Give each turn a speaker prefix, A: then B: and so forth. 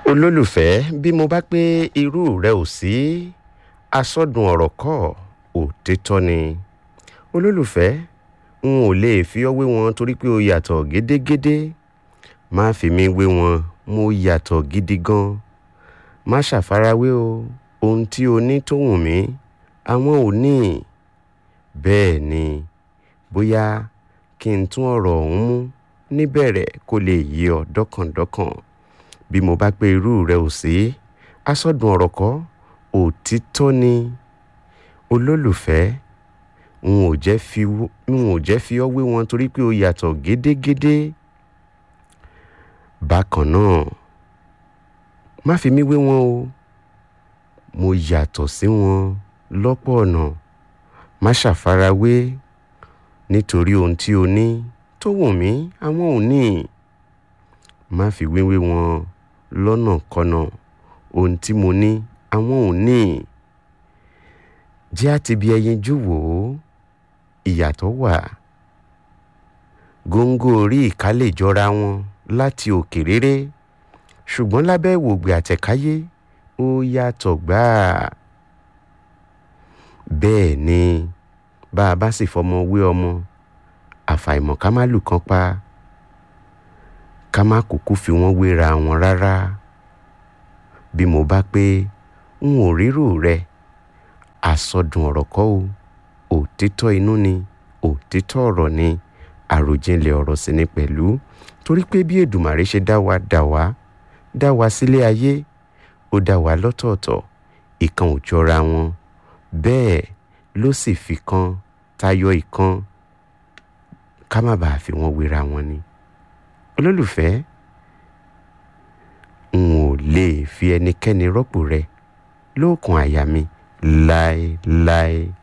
A: olólùfẹ́ bí mo bá pé irú rẹ ò sí asọ́dùn ọ̀rọ̀ kọ́ òtítọ́ ni olólùfẹ́ n ò lè fi ọ́ wé wọn torí pé o yàtọ̀ gédégédé má fi mí wé wọn mo yàtọ̀ gidi gan má ṣàfarawé o ohun tí o ní tó wù mí àwọn ò ní bẹ́ẹ̀ ni bóyá kí n tún ọ̀rọ̀ ọ̀hún mú níbẹ̀rẹ̀ kó lè yí ọ dọ́kàndọ́kàn bí mo bá pé irú rẹ ò sí asọ́dùn ọ̀rọ̀ kọ́ òtítọ́ ni olólùfẹ́ n ò jẹ́ fi n ò jẹ́ fi ọ́ wé wọn torí pé o yàtọ̀ gédégédé bákan náà má fi mí wé wọn o mo yàtọ̀ sí wọn lọ́pọ̀ ọ̀nà má ṣàfarawé nítorí ohun tí o ní tó wù mí àwọn ò ní má fi wéwé wọn lọ́nàkọnà ohun tí mo ní àwọn ò ní jẹ́ àti bí ẹyinjú wò ó ìyàtọ̀ wà góńgó orí ìka lè jọra wọn láti òkè réré ṣùgbọ́n lábẹ́ ìwògbè àtẹ̀káyé ó yàtọ̀ gbáà bẹ́ẹ̀ ni bá a bá sì fọmọ wé ọmọ àfàìmọ̀ ká má lù kán pa ká má kúkú fi wọ́n wéra wọn rárá bí mo bá pé n ò rírò rẹ àsọdùn ọ̀rọ̀ kọ́ o òtítọ́ inú ni òtítọ́ ọ̀rọ̀ ni àròjinlẹ̀ ọ̀rọ̀ sì ni pẹ̀lú torí pé bí Èdùmàrè ṣe dá wa dá wa dá wa sílé ayé ó dá wa lọ́tọ̀ọ̀tọ̀ ìkan ò jọra wọn bẹ́ẹ̀ ló sì fi kan tayọ ìkan ká má bàa fi wọ́n wéra wọn ni olólùfẹ́ n ò lè fi ẹnikẹ́ni rọ́pò rẹ lóòkùn àyà mi láéláé